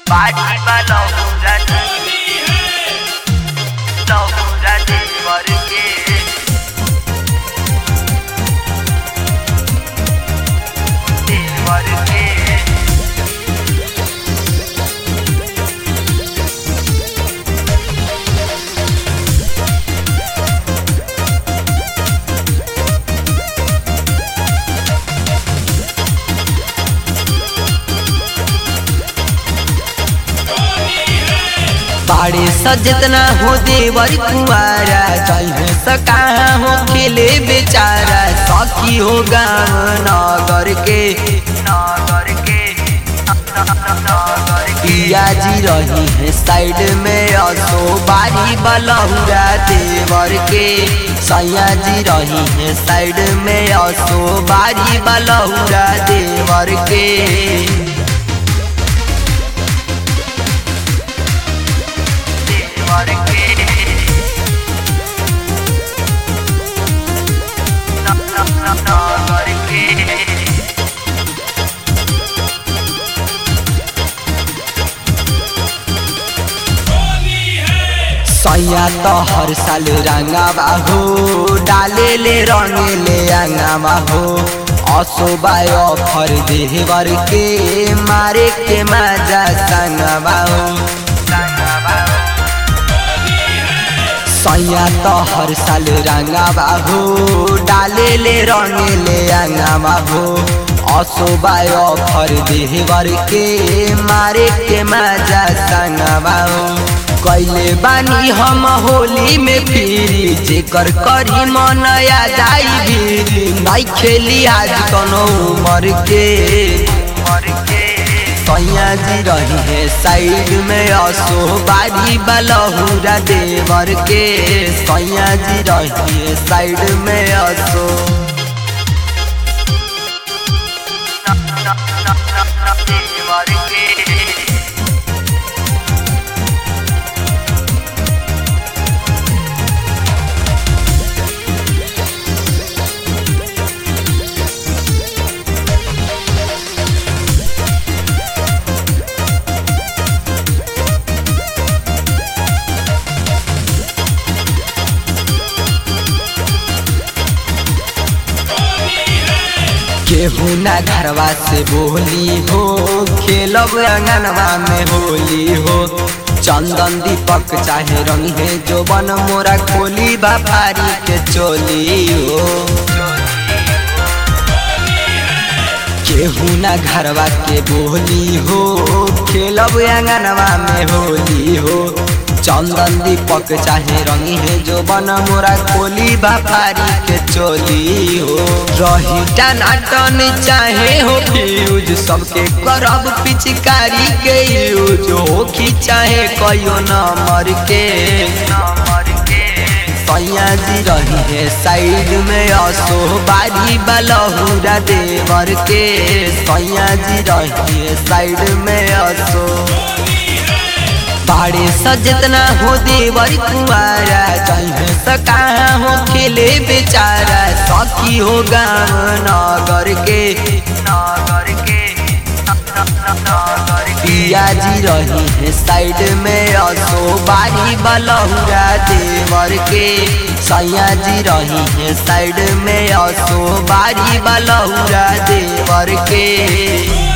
बाजी वाला पूरा पूरा देवर के देवर के बाड़े सजतना हो देवर कुआरा जल सका हो खेले बेचारा सखी हो गाँव नगर के नगर के नगर के पिया जी रही है साइड में असो बारी बलहुरा देवर के सैया जी रही है साइड में असो बारी बलहुरा देवर के देवर के नगर के सैया तो हर साल रंगावा हो डाले ले रंगे ले अंगावा हो असोबाय ऑफर देवर के मारे के मजा संगवा हो सैया तो हर साल रंगावा हो डाले ले रंगे ले अंगावा हो असोबाय ऑफर देवर के मारे के मजा संगवा हो कैले बानी हम होली में फिरी जेकर करी मनया जाई भी नहीं खेली आज कनो उमर के मर के सैया जी रही है साइड में असो बारी बलहुरा देवर के सैया जी रही है साइड में असो देवर के केहू ना घरवा से बोली हो खेलब अंगनवा में होली हो चंदन दीपक चाहे रंग है जो बन मोरा खोली बापारी के चोली हो केहू ना घरवा के बोली हो खेलब अंगनवा में होली हो चंदन दीपक चाहे रंगी है जो बन मोरा खोली बापारी के चोली हो रही टनाटन चाहे हो फ्यूज सबके करब पिचकारी के यूज हो कि चाहे कयो नंबर के नमर के सैया जी रही है साइड में असो बारी बलहुरा देवर के सैया जी रही है साइड में असो बाड़े सजतना हो देवर कुआरा चल सका हो खेले बेचारा सखी हो गाँव नगर के नगर के नगर के पिया जी रही है साइड में असो बारी बलहुरा देवर के सैया जी रही है साइड में असो बारी बलहुरा देवर के